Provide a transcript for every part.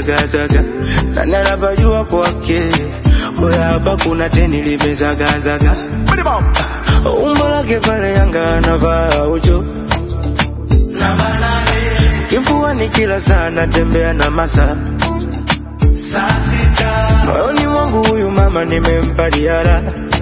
nimezagazaga na narabajua kwake hoya hapa kuna teni limezagazaga umbo lake pale Yanga anavaa ucho kifuani kila saa natembea na masa moyoni mwangu huyu mama nimempa diara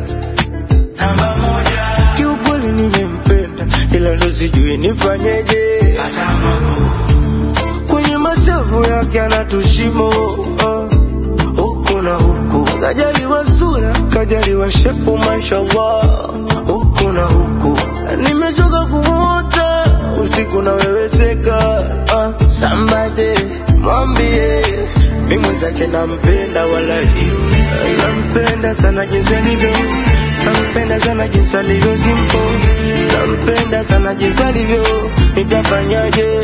kiukweli nimempenda ila ndo sijui nifanyeje kwenye mashavu yake anatushimo uh, huku na huku kajaliwa sura kajaliwa shepu mashallah huku na huku nimechoka kumwota usiku naweweseka uh, sambade mwambie mi mwenzake nampenda wala nampenda sana jinsi alivyo nampenda sana jinsi alivyo simpo nampenda sana jinsi alivyo nitafanyaje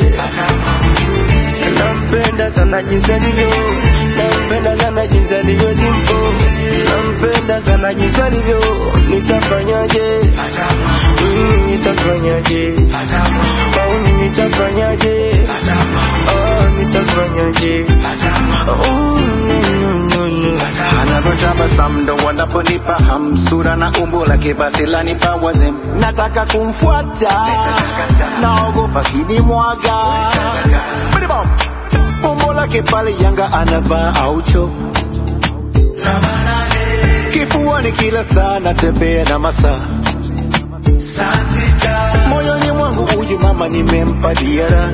nampenda sana jinsi alivyo nampenda sana jinsi alivyo simpo nampenda sana jinsi alivyo nitafanyaje mm, nitafanyaje mauni nitafanyaje oh, nitafanyaje oh, no, no, no. anavyotabasamu ndo wanaponipa hamsura na umbo lake basi lanipa wazem nataka kumfuata naogopa kinimwaga umbo lake pale yanga anavaa aucho kifuani kila saa natembea na masaa moyoni mwangu huyu mama nimempa diara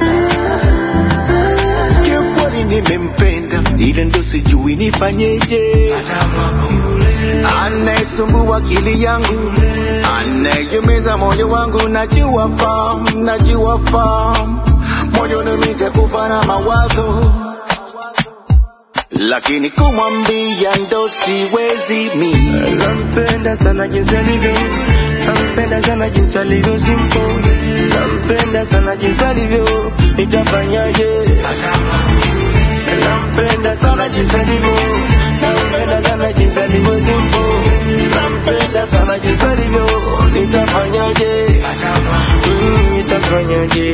kiukweli nimempenda ile ndo sijui nifanyeje anayesumbua akili yangu anayeumiza moyo wangu najua fam najua fam moyoni nitakufa na mawazo lakini kumwambia ndo siwezi mi nampenda sana jinsi alivyo nampenda sana jinsi alivyo simpo nampenda sana jinsi alivyo nitafanyaje nampenda sana jinsi alivyo nampenda sana jinsi alivyo simpo nampenda sana jinsi alivyo nitafanyaje Mm, nitafanyaje